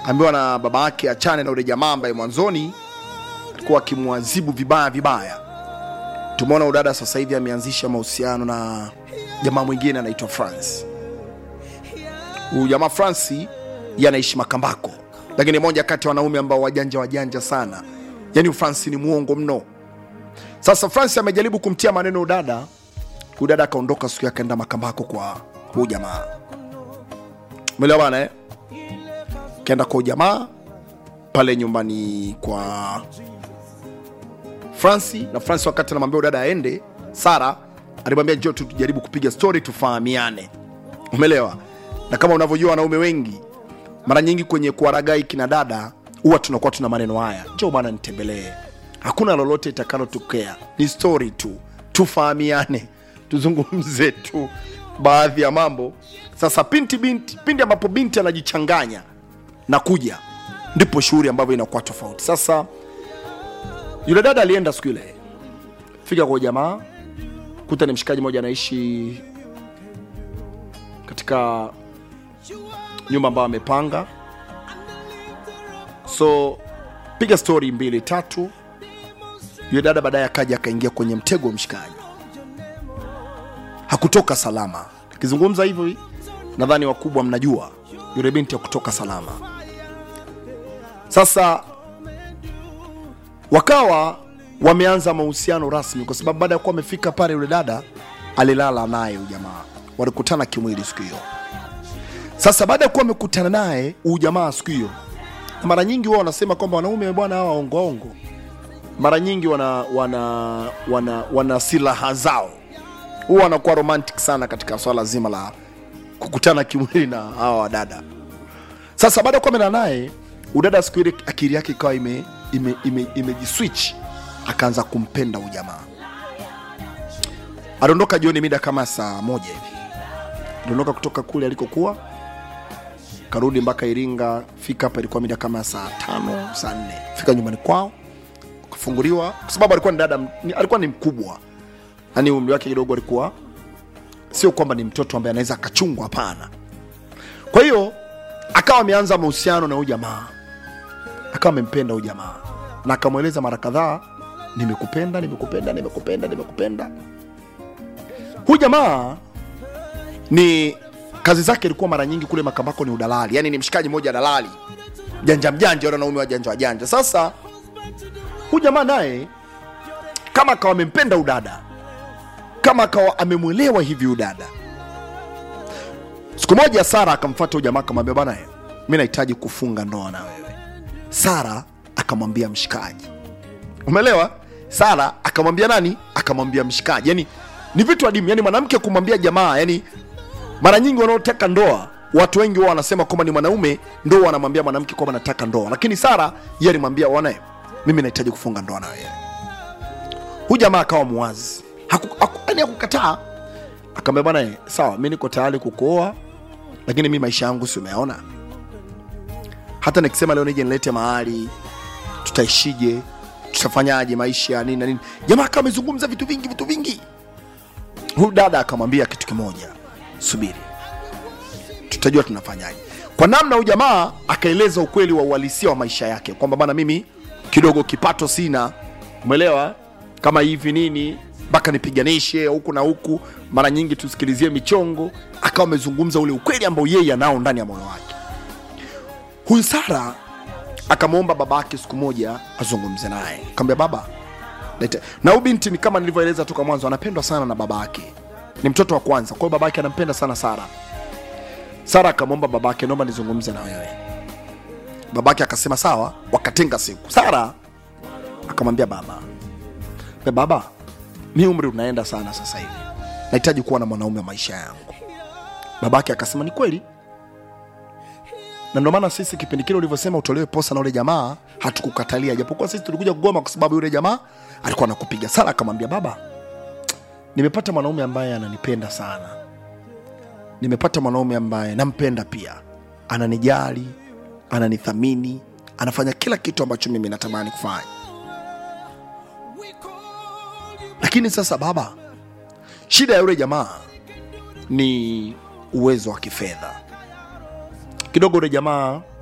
ambiwa na baba yake achane na yule jamaa ambaye mwanzoni alikuwa akimwazibu vibaya vibaya. Tumeona udada sasa hivi ameanzisha mahusiano na jamaa mwingine anaitwa France. Huyu jamaa France yeye anaishi Makambako, lakini ni moja kati ya wanaume ambao wajanja wajanja sana, yaani France ni muongo mno. Sasa France amejaribu kumtia maneno udada, udada akaondoka siku yake akaenda Makambako kwa huyu jamaa, umeelewa bana eh? Kaenda kwa jamaa pale nyumbani kwa Franci na Franci, wakati anamwambia dada aende, Sara alimwambia njoo tu tujaribu kupiga story tufahamiane, umeelewa? Na kama unavyojua wanaume wengi mara nyingi kwenye kuwaragai kina dada huwa tunakuwa tuna maneno haya, njoo bwana nitembelee, hakuna lolote itakalotokea, ni story tu, tufahamiane, tuzungumze tu baadhi ya mambo. Sasa pinti binti, pindi ambapo binti anajichanganya na kuja, ndipo shughuli ambavyo inakuwa tofauti. Sasa yule dada alienda siku ile, fika kwa jamaa, kuta ni mshikaji mmoja anaishi katika nyumba ambayo amepanga, so piga stori mbili tatu. Yule dada baadaye akaja akaingia kwenye mtego wa mshikaji, hakutoka salama. Akizungumza hivyo, nadhani wakubwa mnajua yule binti hakutoka salama. Sasa wakawa wameanza mahusiano rasmi, kwa sababu baada ya kuwa wamefika pale, yule dada alilala naye huyu jamaa, walikutana kimwili siku hiyo. Sasa baada ya kuwa wamekutana naye huyu jamaa siku hiyo, na mara nyingi huwa wanasema kwamba wanaume bwana hawa ongoongo, mara nyingi wana wana wana, wana silaha zao, huwa wanakuwa romantic sana katika swala zima la kukutana kimwili na hawa wadada. Sasa baada ya kuwa amelala naye udada, siku ile akili yake ikawa ime ime, ime, imejiswitch akaanza kumpenda huyu jamaa. Aliondoka jioni mida kama saa moja hivi, aliondoka kutoka kule alikokuwa, karudi mpaka Iringa. Fika hapa ilikuwa mida kama saa tano saa nne, fika nyumbani kwao, kafunguliwa kwa sababu alikuwa ni dada, ni- alikuwa ni mkubwa, yani umri wake kidogo alikuwa sio kwamba ni mtoto ambaye anaweza akachungwa, hapana. Kwa hiyo akawa ameanza mahusiano na huyu jamaa akawa amempenda huyu jamaa na akamweleza mara kadhaa, nimekupenda, nimekupenda, nimekupenda, nimekupenda. Huyu jamaa ni kazi zake ilikuwa mara nyingi kule Makambako ni udalali, yani ni mshikaji mmoja dalali janja mjanja, wale wanaume wajanja wajanja. Sasa huyu jamaa naye kama akawa amempenda udada, kama akawa amemwelewa hivi udada. Siku moja Sara akamfuata huyu jamaa akamwambia, bwana, mi nahitaji kufunga ndoa na wewe. Sara akamwambia mshikaji, umeelewa? Sara akamwambia nani? Akamwambia mshikaji. Yani ni vitu adimu, yani mwanamke kumwambia jamaa. Yani mara nyingi wanaotaka ndoa, watu wengi wao wanasema kwamba ni mwanaume ndo wanamwambia mwanamke kwamba nataka ndoa, lakini Sara yeye alimwambia wana, mimi nahitaji kufunga ndoa na wewe. Huyu jamaa akawa muwazi, haku- haku- yani hakukataa, akamwambia bwana, sawa, mi niko tayari kukuoa, lakini mi maisha yangu si umeona hata nikisema leo nije nilete mahali tutaishije tutafanyaje maisha nini na nini jamaa akawa amezungumza vitu vingi vitu vingi huyu dada akamwambia kitu kimoja subiri tutajua tunafanyaje kwa namna huyu jamaa akaeleza ukweli wa uhalisia wa maisha yake kwamba bana mimi kidogo kipato sina umeelewa kama hivi nini mpaka nipiganishe huku na huku mara nyingi tusikilizie michongo akawa amezungumza ule ukweli ambao yeye anao ndani ya moyo wake huyu Sara akamwomba baba yake siku moja azungumze naye, akamwambia baba, lete na huyu binti ni kama nilivyoeleza toka mwanzo, anapendwa sana na baba yake, ni mtoto wa kwanza, kwa hiyo baba yake anampenda sana Sara. Sara akamwomba baba yake, naomba nizungumze na wewe. Baba yake akasema sawa, wakatenga siku. Sara akamwambia baba, "Be baba, mi umri unaenda sana sasa hivi, nahitaji kuwa na mwanaume wa maisha yangu. Baba yake akasema ni kweli na ndio maana sisi kipindi kile ulivyosema utolewe posa na ule jamaa hatukukatalia, japokuwa sisi tulikuja kugoma kwa sababu yule jamaa alikuwa anakupiga. Sara akamwambia baba, nimepata mwanaume ambaye ananipenda sana, nimepata mwanaume ambaye nampenda pia, ananijali, ananithamini, anafanya kila kitu ambacho mimi natamani kufanya. Lakini sasa baba, shida ya yule jamaa ni uwezo wa kifedha kidogo. Yule jamaa